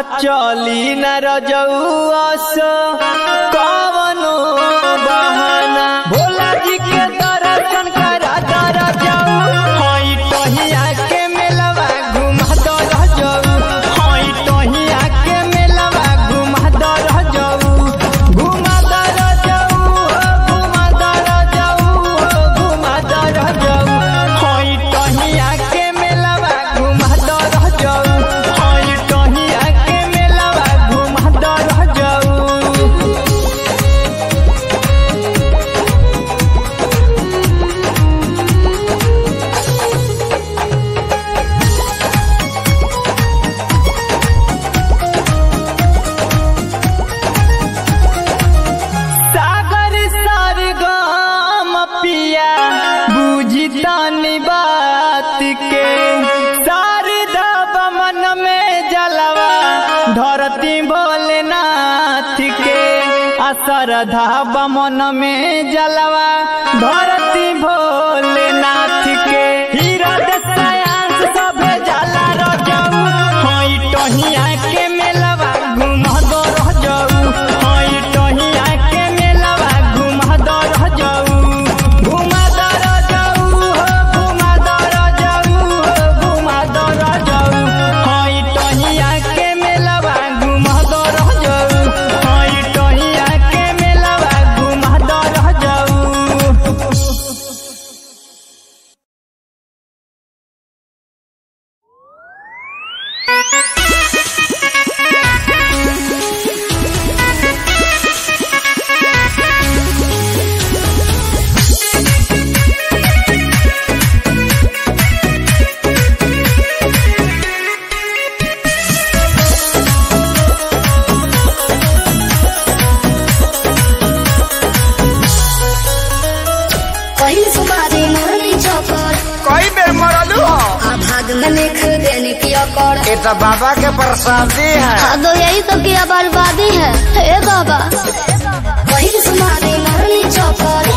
चली न रजौस कवनो बहाना भोला जी के दर्शन करा दर जाऊ हई टहिया के मेलवा घुमा दर जाऊ हई टहिया के मेलवा घुमा दर जाऊ घुमा दर जाऊ घुमा दर जाऊ घुमा दर जाऊ हई टहिया के मेलवा घुमा दर जाऊ हई टहिया के मेलवा घुमा दर जाऊ सागर सरगम पिया बुझी तानी बात के शारदा मन में जलवा धरती भोलेनाथ के असरधा बमन में जलवा धरती भोलेनाथ के हीरा दसायांश सभे जला रजऊ हई टहिया के मेलवा घुमा दो रजऊ हई टहिया के मेलवा घुमा दो रजऊ घुमा दो रजऊ हो घुमा दो रजऊ हो घुमा दो रजऊ हई टहिया के मेलवा घुमा दो रजऊ हई टहिया के मेलवा घुमा दो रजऊ पहिल सुमारी मोरनी चौकर कई बेर मरलू हो आ भाग में लिख देनी पिया कर ये तो बाबा के प्रसादी है आदो यही तो किया बर्बादी है हे बाबा पहिल सुमारी मोरनी चौकर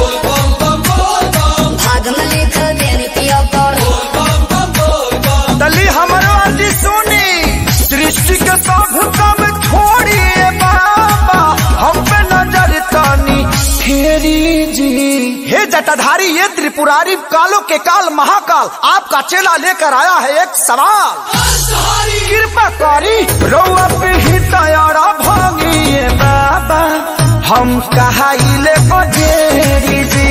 भाग में लिख देनी पिया कर तली हमारो आदि सुनी दृष्टि के सब कम छोड़िए बाबा हम पे नजर तानी फेरी जी हे जटाधारी ये त्रिपुरारी कालों के काल महाकाल आपका चेला लेकर आया है एक सवाल कृपा करी रउआ पे ही तैयारा भागिए बाबा हम कहा ले बजेरी जी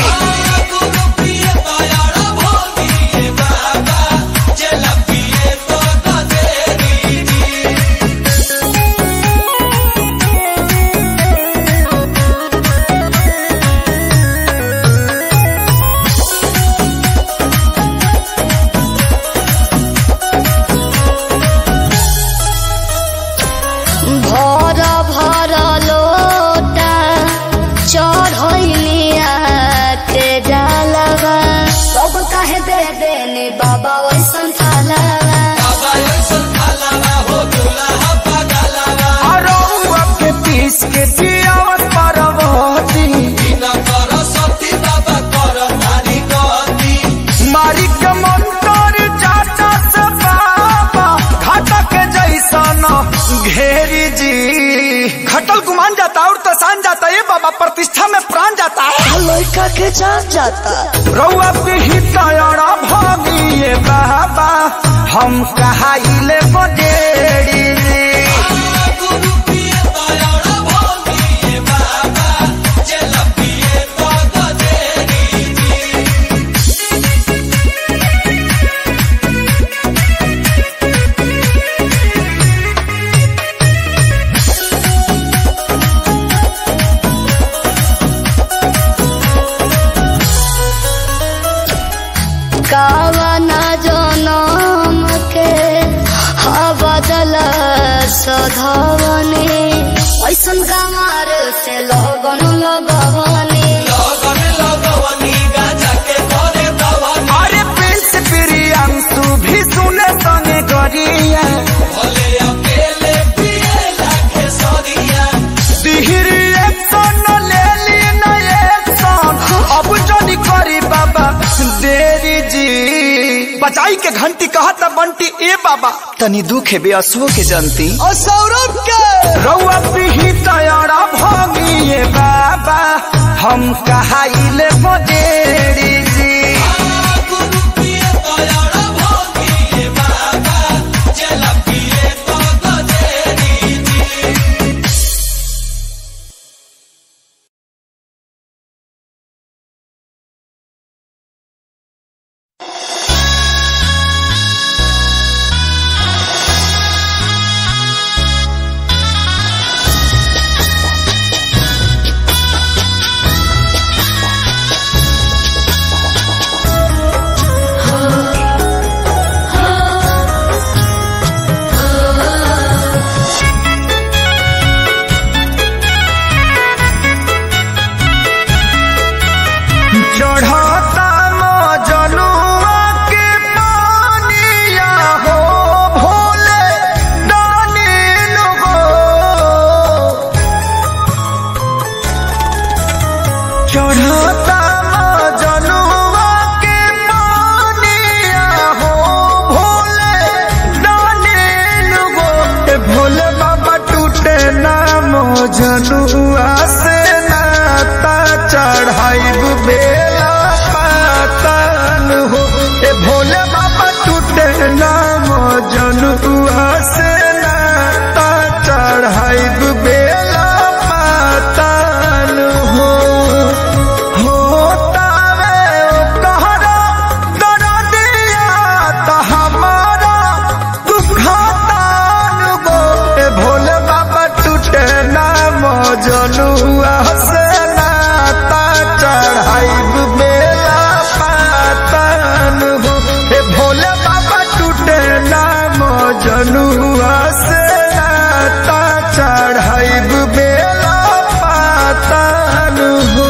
भर भर लोटा चढ़ैलिया के डालवा सब काहे दे देने बाबा वैसन थालवा अरौआ के पीस के पियावत परवती मारी के मंतर चाचा से बाबा घाटा के जैसा न घेरी जी खटल गुमान जाता और तसान जाता ये बाबा प्रतिष्ठा में प्राण जाता है लड़का के जान जाता रउआ पे ही तैयारा भागिए बाबा हम कहा ले बडेरी कावना जनम के बदल सधवने ऐसन गमार से लगन लगवने अरे प्रिंस प्रियांशु भी सुने संगे गरिया दिहिर एक्शन ले ली न एक्शन अब जनी करी बाबा देरी जी बचाई के घंटी कहता बंटी ए बाबा तनी दुख है बेअसुओ के जनती और सौरभ के रउआ पिही तयरा भंगिए बाबा हम कहाइले बजेरी जी चढ़ता मजनुआ के पानिया हो भोले दानिल हो चढ़ता मजनुआ के पानिया हो भोले दानिल हो ए भोले बाबा टूटे ना मजनुआ से नाता चढ़ाइब बेला पातन हो ए भोले बाबा टूटे ना मजनुआ से नाता चढ़ाइब बेला पातन हो होतावे कहरा दरदिया त हमारा दुखतान गो ए भोले बाबा टूटे ना मजनुआ से नाता चढ़ाइब बेला पातन हो ए भोले बाबा टूटे ना मजनुआ से नाता चढ़ाइब बेला पातन हो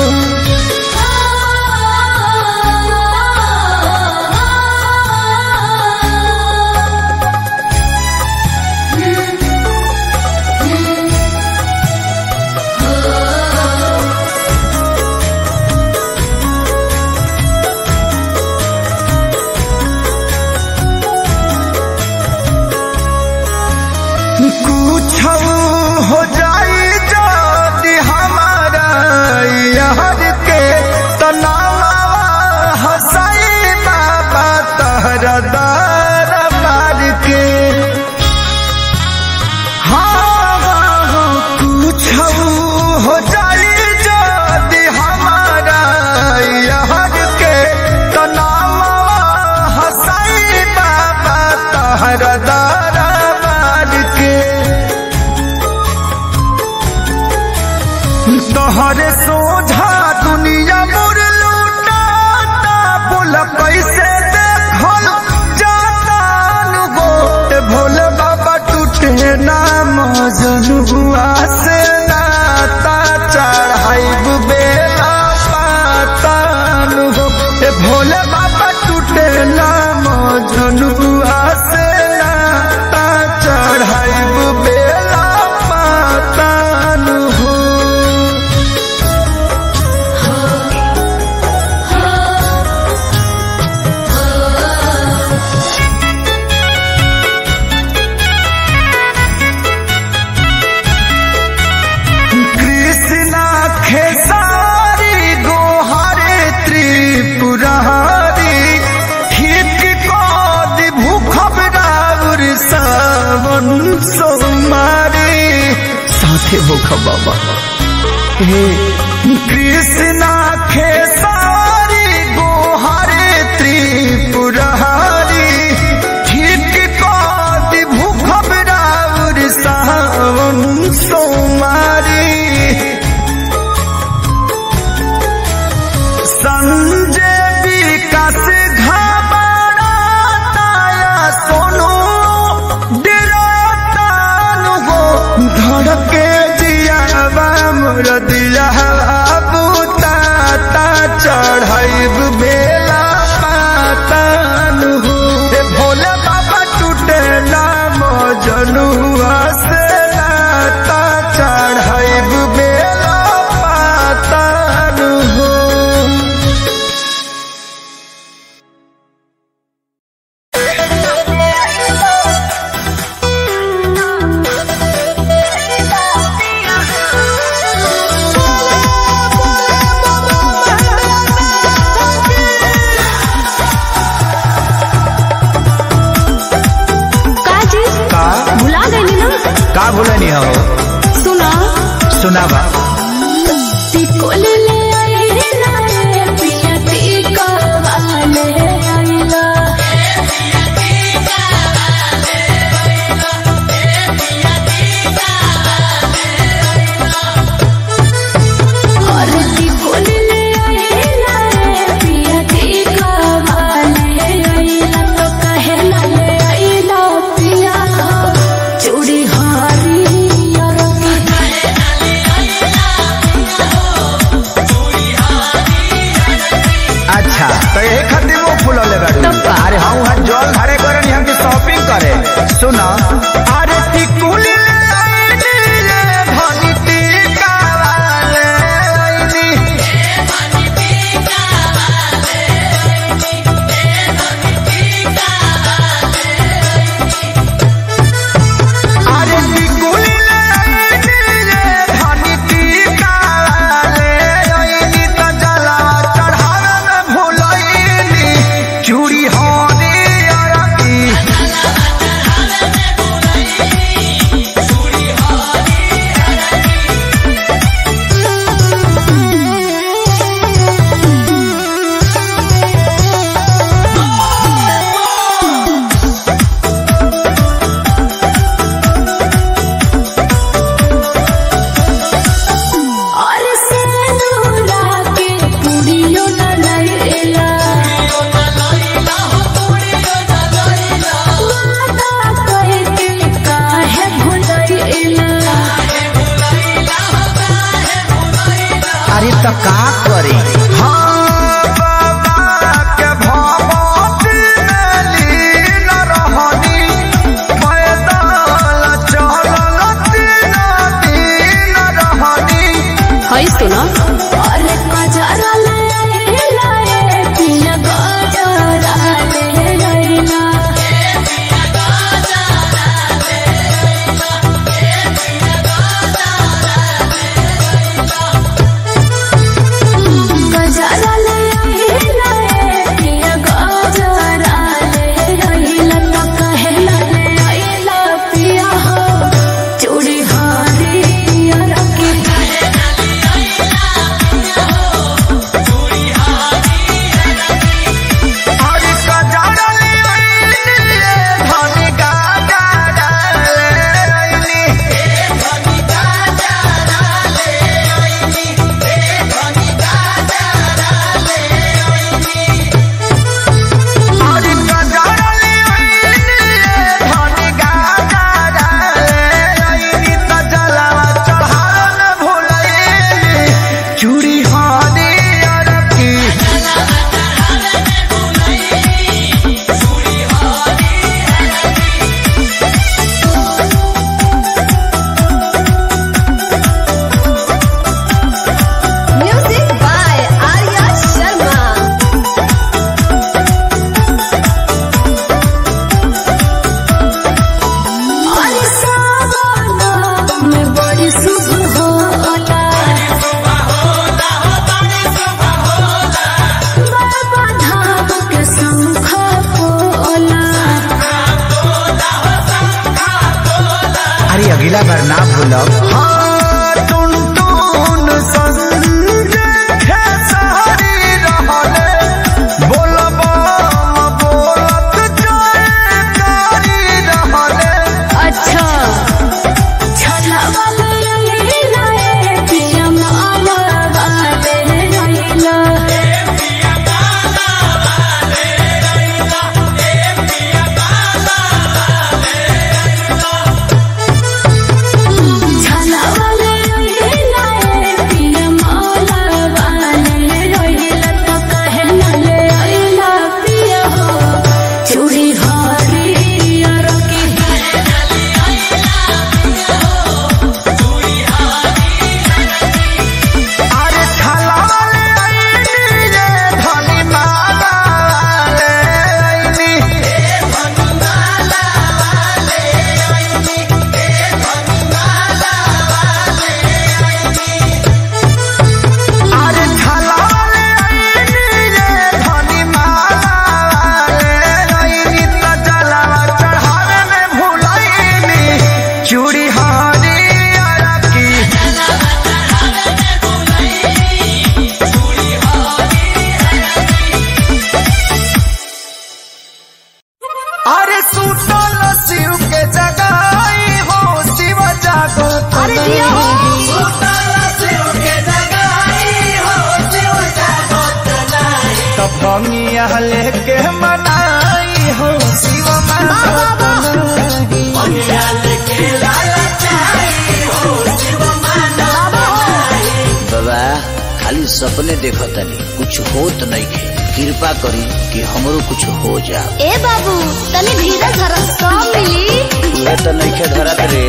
कुछ हो जाई जाति हमारा यार के तनावा हसाई बाबा तहरा दार मार के हाँ हाँ, हाँ, कुछ हो जाई जाति हमारा यार के तनावा हसाई बाबा तहरा दार मार के तोहरे सोझा दुनिया मुर लूटाता बोल कैसे देखल जाता गो ए भोले बाबा टूटे नाम जनुआ से नाता चढ़ाइब बेला पातान हो ए भोले बाबा टूटे नाम जनुआ से नाता चढ़ाइब बेला पातान हो कृष्णा खेसारी गोहारे त्रिपुरारी ठीक कद भूखब राउर सावन सोमारी साथे भूखब बाबा हे कृष्णा खेसारी गोहारे त्रिपुरारी ठीक कद भूखब राउर सावन सोमारी संजय विकास घबराताया सोनू डरातान हो धड़के जियावा मोर दिया बुताता चढ़ाइब बेला पातान हो ए भोले बाबा टूटे नाम जनुआ से नाता चढ़ाइब बेला पातान हो का भूलनी हो सुना सुनावा टिकोल ले आइला रे पिया टीका वाले आइला और टिकोल ले आइला रे पिया टीका वाले आइला तो कहे ना ले आइला पिया चूड़ी हारी और अच्छा तो यही खातिर वो फूल ले बाड़ू तब का? अरे हाँ वहाँ जल घरे करे हमके शॉपिंग करे सुना अरे टिकुली ले आईनी रे धनी टीका वाले आईनी। अरे टिकुली ले आईनी रे धनी टीका वाले आईनी त जलावा चढ़ावे में भूलईनी चूड़ी होनी अरकी और सेनुरा के पुड़ियो न लैला वादा कह के काहे भुलैला अरे तो का करे हाँ बाबा के भगवती में लीन रहनी पैदल चलल तीन दिन रहनी है सुना और कजरा लैला ए पिया गजरा लैला गजरा लैला ए पिया गजरा लैला तो कहे लैला पिया हो चूड़ी हारी रखी अरे कजरल आईनी धनी गाजरल आईनी अरे कजरल आईनी धनी गाजरल आईनी त जलावा चढ़ावन भूलईनी चूड़ी हानी अरकी Music by Arya Sharma. अरे सावना में बड़ी शुभ होला बाबा धाम के शंख पोला अरे अगला बार ना भूलो हाँ टुन टुन संजय खेसारी रहले बोलबा बोलत जयकारी रहले अच्छा छला वाले रंगीला ए पिया माला वाले रंगीला छला पनिया लेके मनाई हो शिव बाबा खाली सपने देखो तनी कुछ होत नहीं खे कृपा करी कि हमरो कुछ हो जा ए बाबू तनी धीरज धर सब मिली तुहे तो नहीं खे धरत रे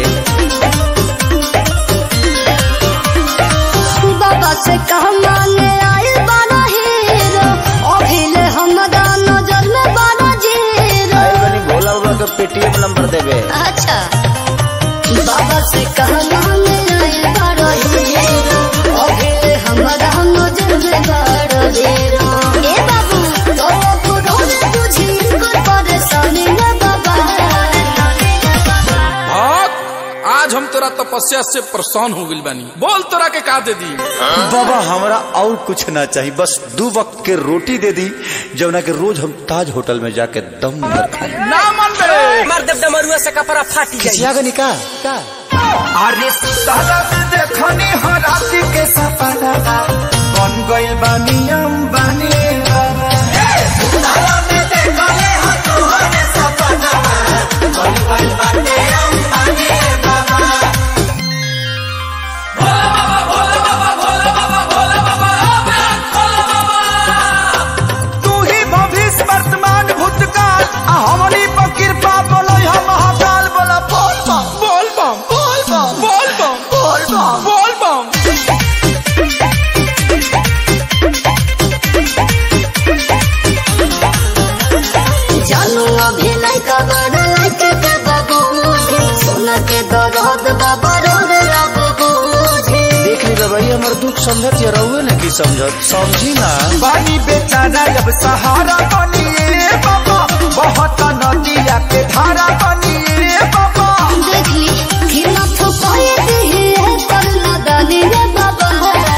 बाबा से कहा मांगे आए बारा हीरो अभिले हमरा नजर में बारा जीरो आए बनी भोला बाबा के पेटीएम नंबर देवे अच्छा बाबा से कहा मांगे आए बारा हीरो अभिले हमरा नजर में बारा जीरो ए बाबू तो बुढ़ो ने बुझी कर परेशानी में बाबा भक्त आज हम तोरा तपस्या से परेशान हो गइल बानी बोल तोरा के का दे दी बाबा हमरा और कुछ ना चाहिए बस दो वक्त के रोटी दे दी जवना के रोज हम ताज होटल में जाके दम भर खाए ना मन बे मार देव डमरुआ से कपड़ा फाटी जाई किसिया का निका का अरे सुताला में देखनी हो राति के सपना बन गइल बानी हम बानी बाबा सुताला में देखनी हो तुहरे सपना बन गइल बानी हम बानी बाबा तू ही भविष्य वर्तमान भूतकाल आ हमनी पर कृपा बोलो हम महाकाल बोला बोल बम बोल बम बोल बम बोल बम बोल बम बोल बम जानू अभी लड़का बड़ा लड़के के बाबू सोना के दर्द बाबा रोड बाबू देख ली बाबा ये हमार दुख समझत या रहुए ना की समझत समझी ना पानी बेचारा जब सहारा बनिए बाबा बहुत नदिया के धारा बनिए बाबा देख ली कि न तो पाए दिए पर न दानी रे बाबा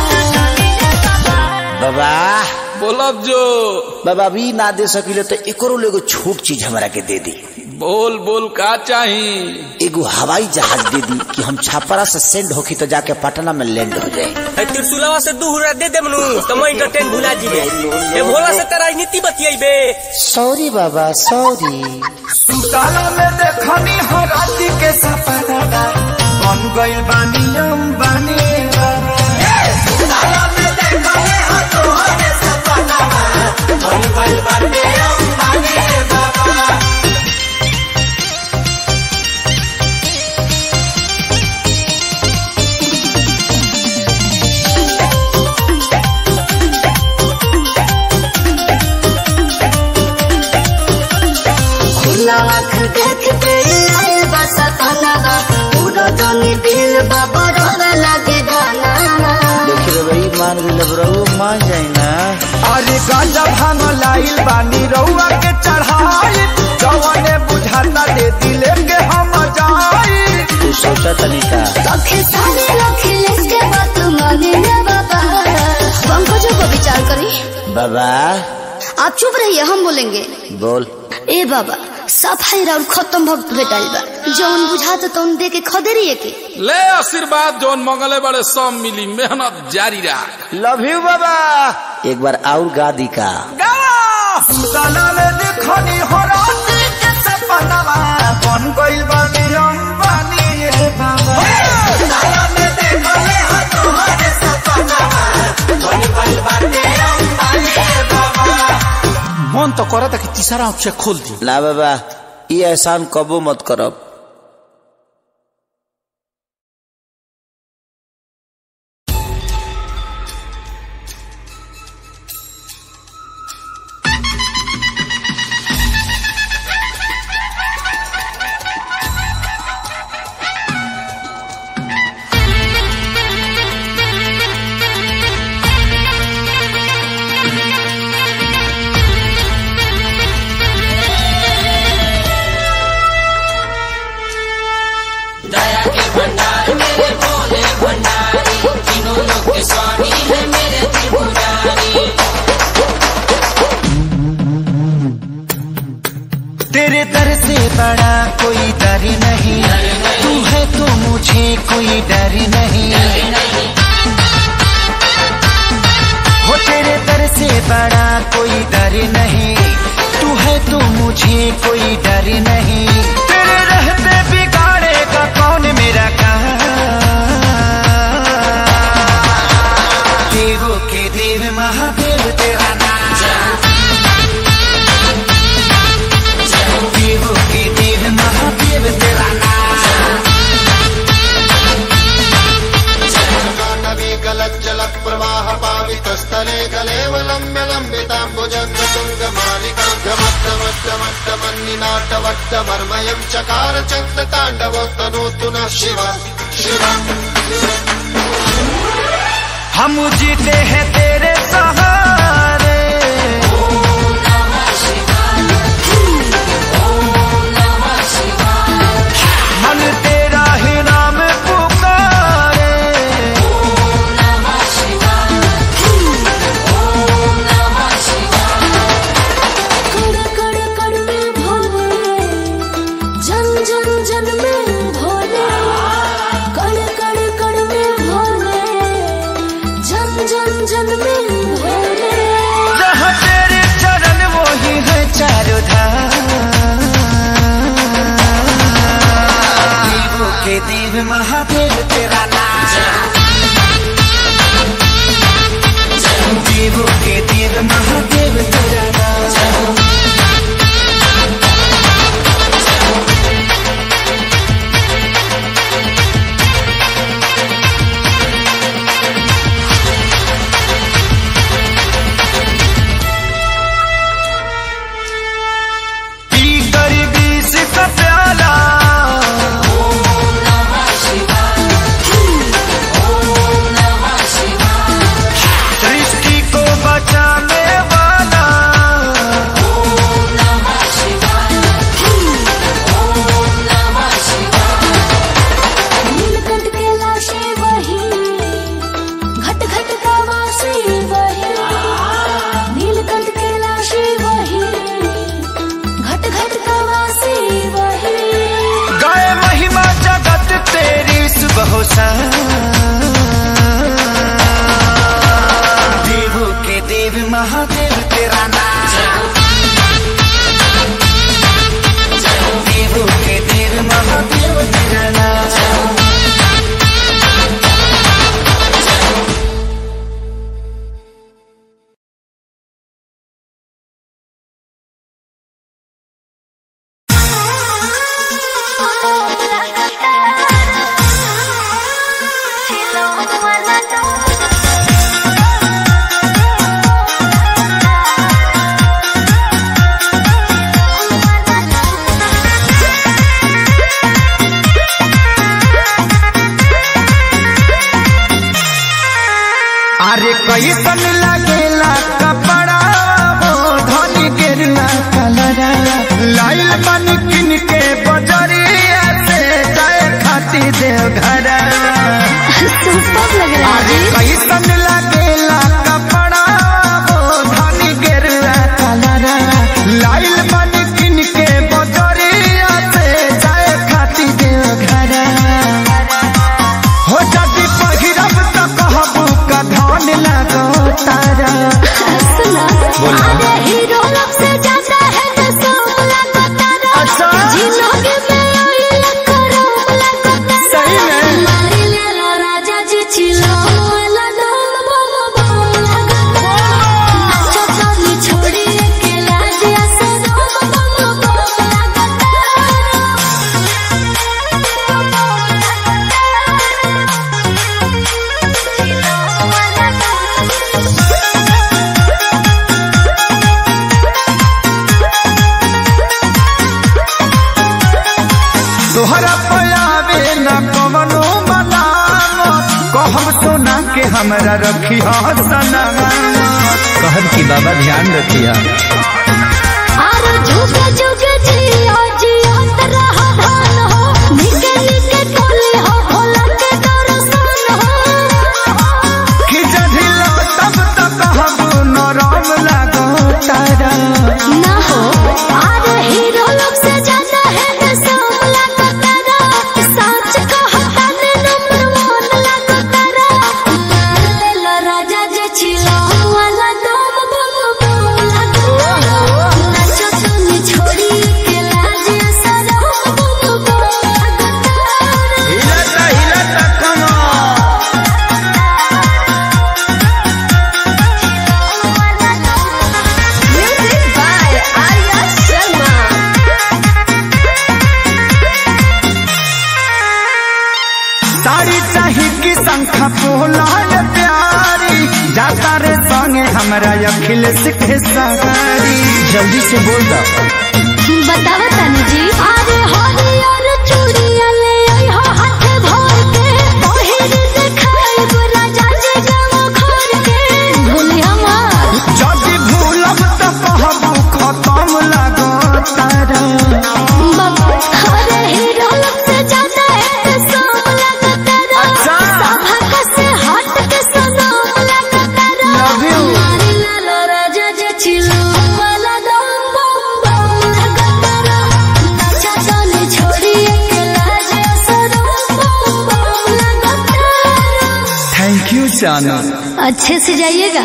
बाबा बोलब जो बाबा अभी ना दे सकिले तो एकरो एगो छोट चीज हमरा के दे दी बोल बोल का चाही एगो हवाई जहाज दे दी कि हम छापरा से सेंड होखी तो जाके पटना में लैंड हो जाए त्रिशूलवा से दू हुरा दे दे मनु तो मैं इंटरटेन भुला जीबे ए भोला से तेरा राजनीति बतियाइबे सॉरी बाबा सॉरी सुताला में देखनी हो राति के सपना बन गइल बानी हम बानी बाबा सुताला में देखनी हो तुहरे सपना बन गइल बानी हम बानी बाबा खुला आँख देख के आए बस खाना पूरा जानी दिल बाबा रोड लगे गाना देखी रे भाई मान गई लब रहुए मान जाए ना अरे गांजा भांग लाइल बानी रउआ के चढ़ाई जवने बुझाता दे दिले के हम जाई तू सोचा तनिका लखे सारे लखे के बात माने रे बाबा पंकजों को विचार करी बाबा आप चुप रहिए हम बोलेंगे बोल ए बाबा सफाई राउर खत्म भक्त भेटाइल बा जौन बुझाता तौन दे के खदेरिए के ले आशीर्वाद जोन मंगले बड़े सब मिली मेहनत जारी रहा लव यू बाबा एक बार और गा दी का सुताला में देखनी हो राति के सपनावा बन गइल बानी हम बानी रे बाबा सुताला में देखनी हो तुहरे सपनावा बन गइल बानी हम बानी रे बाबा मन तो करता कि तीसरा आँख से खोल दी ना बाबा ये एहसान कबो मत करब तेरे दर से बड़ा कोई डर नहीं तू है तो मुझे कोई डर नहीं हो तेरे दर से बड़ा कोई कोई डर नहीं तू है तो मुझे कोई डर नहीं तेरे रहते बिगाड़ेगा कौन मेरा काम देवों के देव महादेव तेरा नाम देवों के देव महादेव तेरा नाम जलप्रवाह पावितस्थले कलेवलम्ब्य लम्बिताम्बुजङ्गतुङ्गमालिकाङ्गमट्टमट्टमट्टमन्निनाटवट्टमर्मयम् चकार चक्रताण्डवोत्तनोतु नः शिव शिव हम जीते हैं तेरे सहारे मन तेरा ही नाम पुकारे कण कण कण में भोले जन जन जन में भोले कण कण कण में भोले जन जन जन में भोले जहाँ तेरे चरण वो ही है चारों धाम देवों के देव महादेव तेरा नाम देवों के देव महादेव तेरा नाम पी कर बीस का प्याला सृष्टि को बचाने वाला नीलकंठ के लाशे वही घट घट का वासी वही नीलकंठ के लाशे वही घट घट का वासी वही गाय महिमा जगत तेरी सुबह देवों के देव महादेव तेरा नाम देवों के देव महादेव तेरा नाम अरे कैसन लगेला कपड़ा हो धनी गिरला कलरा लाइल बन किन के बजरिया से जाए खाती देव घरा सुपर लग रहा अरे कैसन लगेला कपड़ा हो धनी गिरला कलरा लाइल बन किन के बजरिया से जाए खाती देव घरा हो जदि पहिरब त कहबू का धान लगो तारा सुना अरे हीरो लोग से ज्यादा है तो सोमला को तारा अच्छा। जिनोगे में आई लकरो लको तारा सही में? मारी ले लो राजा जी चिलो वाला डोल बम बम लगा तारा नाचो साली छोड़ी अकेला दिया से डोल बम बम लगा तोहरा पयावे न कवनो मलाम कहब सोना के हमरा रखी सना कहब की बाबा ध्यान रखिया आरो जुगे जुगे जियो जियो तरह धान हो निके निके टोली हो भोला के दर्शन हो कि जधिलो तब तक कहबू नरम लगो तारा ना हो आरो हीरो लोग से ज्यादा है तो सोमला को तारा सच कहता ने नंबर वन लगो तारा ले लो राजा जे छिलो वाला दम बम बम साड़ी चाही की संख्या पोलाल प्यारी जाता रे संगे हमरा अखिलेश के सारी जल्दी से बोल दा बतावा तनी जी अरे हरियर चूड़िया ले आई हो हाथ भर के पहिर देखाई राजा जी गाँव घर के भूली हमार जदि भूलब त कहबू खत्म लागता रे बाबा अरे हीरो लोग से ज्यादा है सोम लगता रो अच्छा। सभा से हट के सनम लगता रो Love you. हमारी लालो राजा जे चिलो वाला दम बम बम लगता रो अच्छा चले छोड़ी के लाज सनम बम बम लगता रो थैंक यू चाना अच्छे से जाइएगा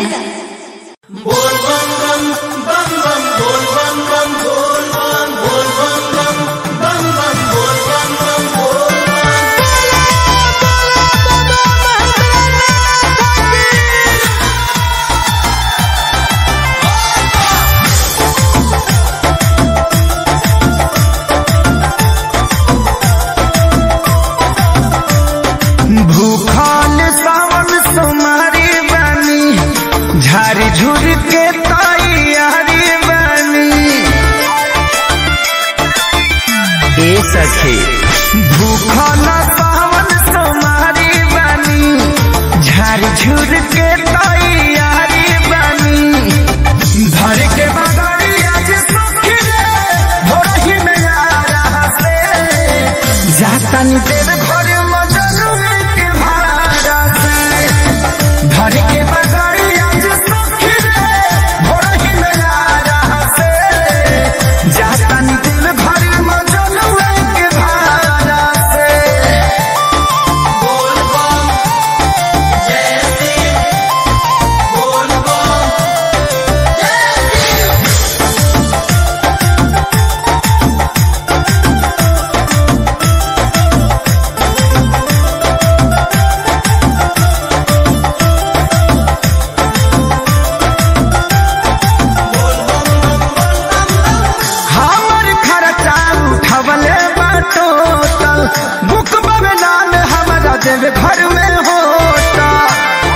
भूखल सावन सोमारी बनी झारी झुर के तैयारी बनी ए सखी भूखल सावन सोमारी बनी झारी झुर के तैयारी बनी धर के बगड़ी आज सुखी रे भोरही में आ रहा से जातन तेरे घर मजनू के भाड़ा से घर के बगड़ी आज सुखी रे भोरही में आ रहा से जातन दिल भर मजनू के भाड़ा से हमर खर्चा उठवले बाटोटल बुक में नाम हमरा देव घर में होता